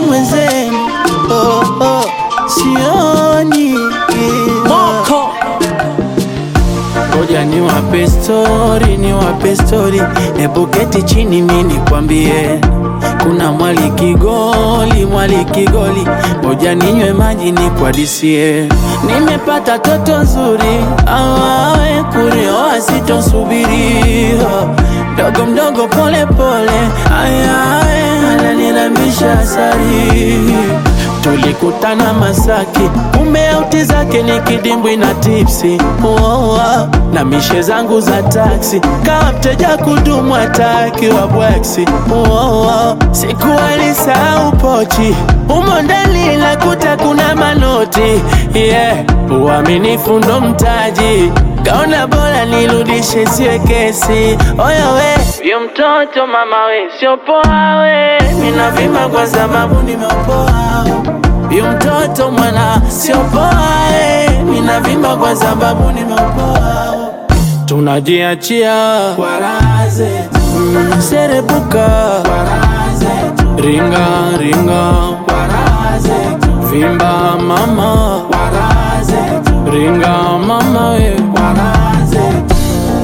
mwenzenu oh, oh, sioni Moko Ngoja ni wape stori, ni wape stori, hebu keti chini mi nikwambie. Kuna mwali Kigoli, mwali Kigoli, ngoja ninywe maji nikwadisie. Nimepata toto nzuri, awawe kurioa sitosubiri, mdogo mdogo, pole pole, ayawe ananirambisha asari Tulikutana Masaki, kumbe auti zake ni kidimbwi na tipsi oh, oh, na mishe zangu za taksi, kama mteja kudumu hataki wa bwaksi oh, oh, siku alisahau pochi umo ndani lakuta kuna manoti yeah. Uaminifu ndo mtaji, kaona bora nirudishe siwe kesi. Oya we yo mtoto mama we sio poa we, mina vima kwa sababu nimeopoa Yu mtoto mwana sio poa eh, mina vimba kwa sababu nimeopoa. Tunajiachia kwa raha zetu, mm, serebuka kwa raha zetu, ringa ringa kwa raha zetu, vimba mama kwa raha zetu, ringa mama we kwa raha zetu.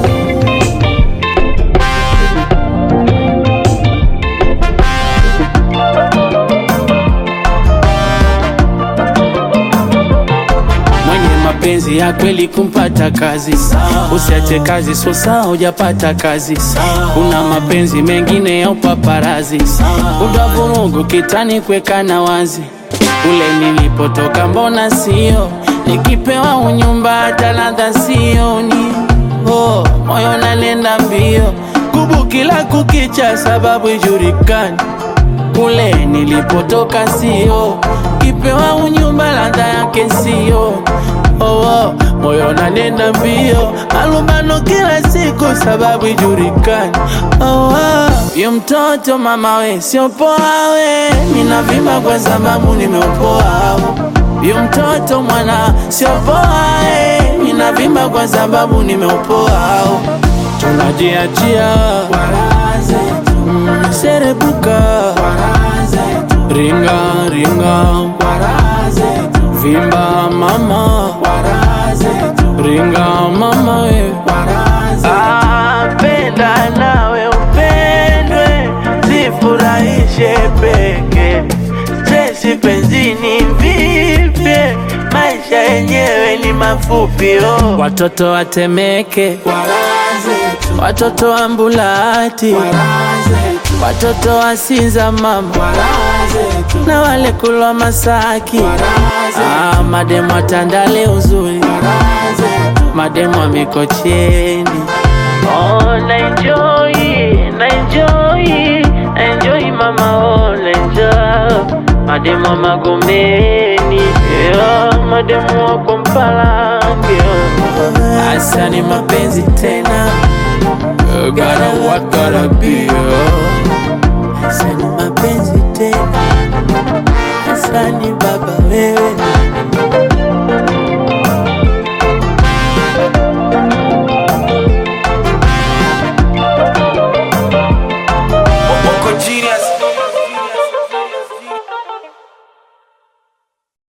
mwenye mapenzi ya kweli kumpata kazi, usiache kazi sosa hujapata kazi. Kuna mapenzi mengine ya upaparazi, kuda vurugu kitani kwekana wazi. Kule nilipotoka mbona sio, nikipewa unyumba hata ladha sioni. Oh, moyo nanenda mbio, kubu kila kukicha, sababu ijulikani kule nilipotoka sio, kipewa unyumba ladha yake sio. Oh, oh, moyo nanenda mbio, malumbano kila siku sababu ijulikani. Oh, oh, yu mtoto mama we sio poa we, ninavimba kwa sababu nimeopoa. Yu mtoto mwana sio poa we, ninavimba kwa sababu nimeopoa. Tunajiachia kwa raha zetu, mm, serebuka kwa raha zetu, ringa ringa kwa raha zetu, vimba mama kwa raha zetu, ringa mama we kwa raha zetu. Ah, penda nawe upendwe, zifurahishe peke stresi penzini vipye, maisha yenyewe ni mafupi oh. Watoto watemeke watoto wa Mbulati, watoto wa Sinza mama, na wale kulwa Masaki, ah, mademu wa Tandale uzuri, mademu wa Mikocheni. Oh, na enjoy, na enjoy, na enjoy mama, oh, na enjoy mademu wa Magomeni, yeah, mademu wa Kompalange, oh. Asa ni mapenzi tena You gotta what gotta be oh. Asa ni mapenzi tena Asa ni baba wewe